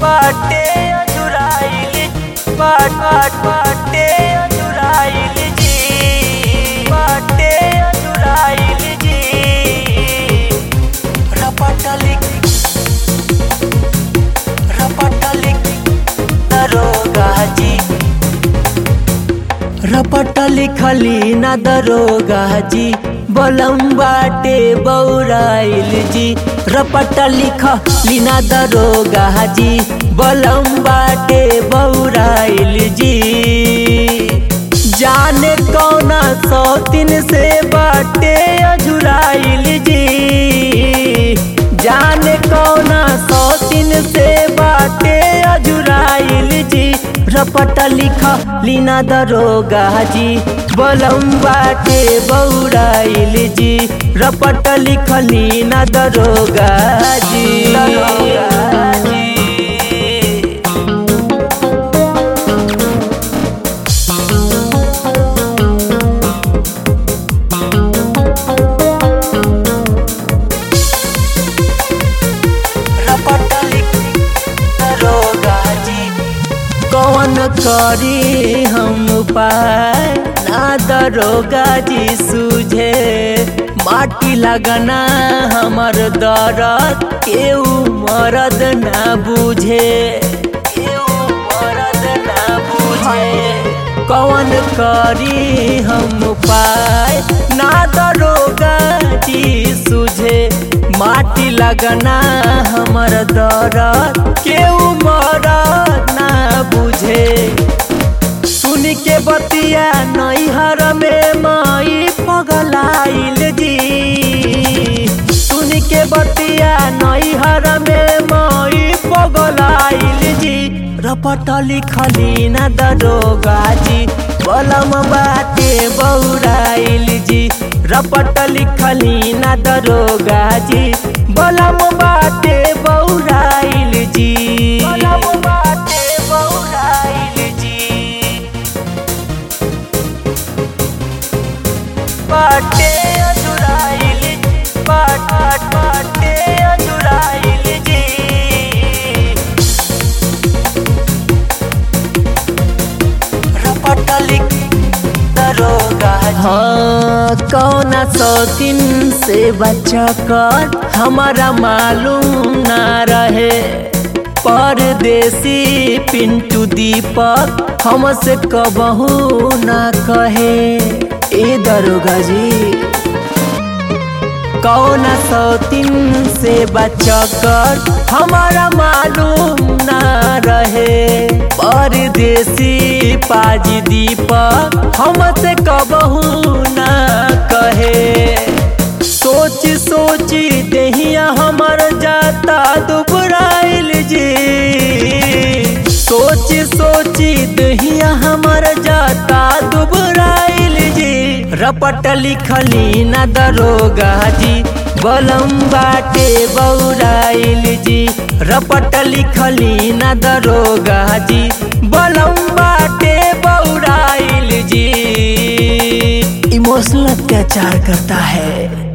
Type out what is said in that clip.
बाटे अजुराइल बाट बाट बाटे अजुराइल जी बाटे अजुराइल जी रपटलिक रपटलिक दरोगा जी रपट लिखली न दरोगा जी बलम बाटे बौराइल जी रपट लिखली न दरोगा जी बलम बाटे बौराइल जी जाने कौना सौतिन से बाटे अजुराइल जी जाने कौना सौतिन से बाटे अजुराइल जी रपट लिख लीना दरोगा जी बलम बाटे बौराइल जी रपट लिख लीना दरोगा जी दरोगा जी दरोगा जी कौन करी हम उपाय ना दरोगा जी सूझे माटी लगना हमर दर्द केहू मरद ना बुझे केहू मरद ना बुझे कौन करी हम उपाय ना दरोगा जी सूझे माटी लगना हमर दर्द केहू मरद ना बुझे सुन के बतिया नैहर में माई पगलाइल जी सुन के बतिया नैहर में माई पगलाइल जी रपट लिखली न दरोगा जी बलम बाटे बौराइल जी रपट लिखली न दरोगा जी बलम बाटे बौराइल जी बलम बाटे बौराइल जी बाटे अजुराइल बाट बाट बाटे अजुराइल जी रपटलिक दरोगा हाँ कौना सौतीन से बचा कर हमारा मालूम ना रहे परदेसी पिंटू दीपक हमसे कबहू ना कहे ए दरोगा जी कौन सौतीन से बचकर हमारा मालूम ना रहे परदेसी पाजी दीपक हमसे कबहू ना कहे सोच सोची दहिया हमर जाता दुबराइल जी सोच सोची दहिया हमर जाता दुबराइल जी रपट लिखली न दरोगा जी बलम बाटे बौराइल जी रपट लिखली न दरोगा जी बलम बाटे बौराइल जी इमोशनल अत्याचार करता है